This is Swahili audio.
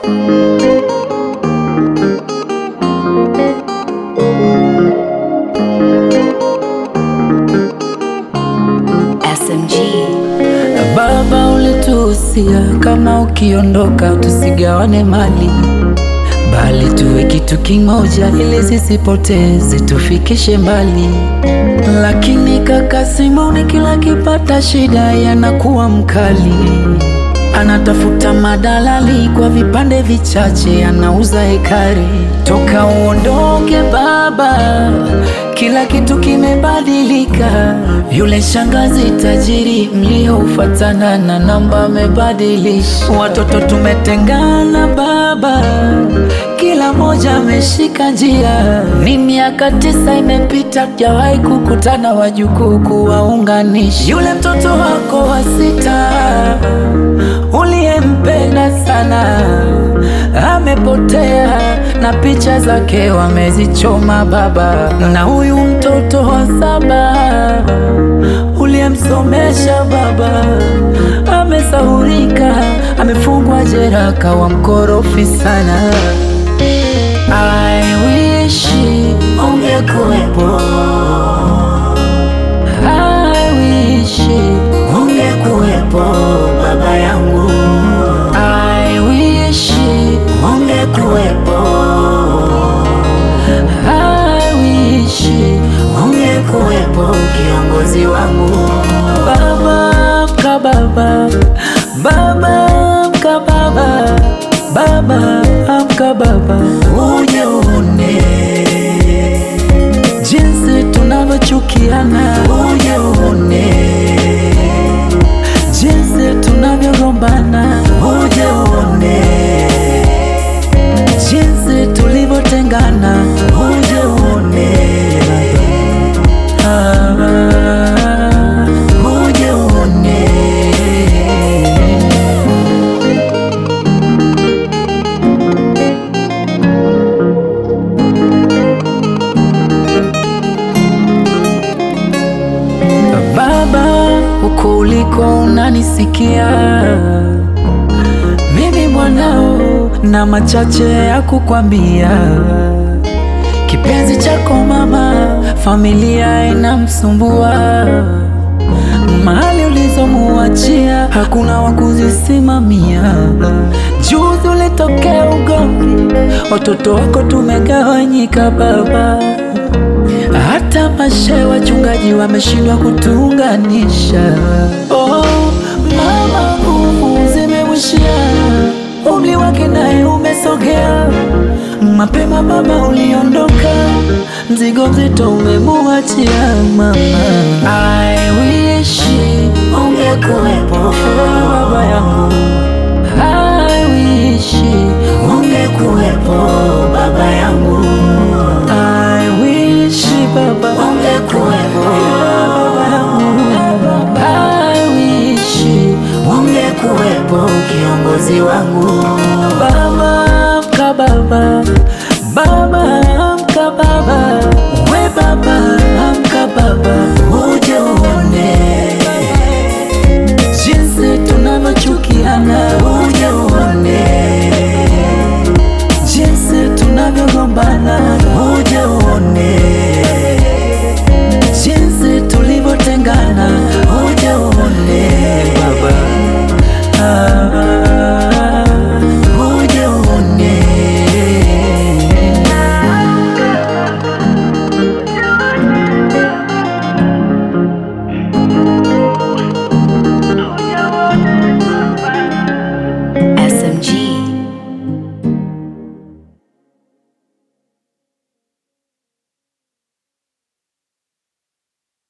SMG. Baba, ulituhusia kama ukiondoka tusigawane mali, bali tuwe kitu kimoja, ili sisipoteze tufikishe mbali. Lakini kaka Simoni kila kipata shida yanakuwa mkali, anatafuta madalali kwa vipande vichache, anauza hekari. Toka uondoke baba, kila kitu kimebadilika. Yule shangazi tajiri mlioufatana na namba amebadilisha. Watoto tumetengana baba, kila moja ameshika njia. Ni miaka tisa imepita, jawahi kukutana wajukuu kuwaunganisha. Yule mtoto wako wa sita uliyempenda sana amepotea, na picha zake wamezichoma baba. Na huyu mtoto wa saba uliyemsomesha baba amesahurika, amefungwa jela, kawa mkorofi sana. I wish ungekuwepo, I wish ungekuwepo baba yangu, I wish ungekuwepo, I wish ungekuwepo kiongozi wangu, baba mka baba, baba mka baba, baba amka baba, uje uone jinsi tunavyochukiana, uje uone jinsi tunavyogombana, uje uone jinsi tulivyotengana, uje uone ah, uje uone Baba, uko uliko unanisikia, mimi mwanao na machache ya kukwambia. Kipenzi chako mama, familia inamsumbua, mali ulizomuachia hakuna wa kuzisimamia. Juzi ulitokea ugomvi, watoto wako tumegawanyika baba hata mashe wachungaji wameshindwa kutuunganisha. Oh, mama, nguvu zimemwishia, umri wake naye umesogea. Mapema baba uliondoka, mzigo mzito umemuachia mama. I wish ungekuwepo baba yangu, I wish ungekuwepo baba yangu. I wish baba ungekuwepo baba yangu. I wish ungekuwepo kiongozi wangu baba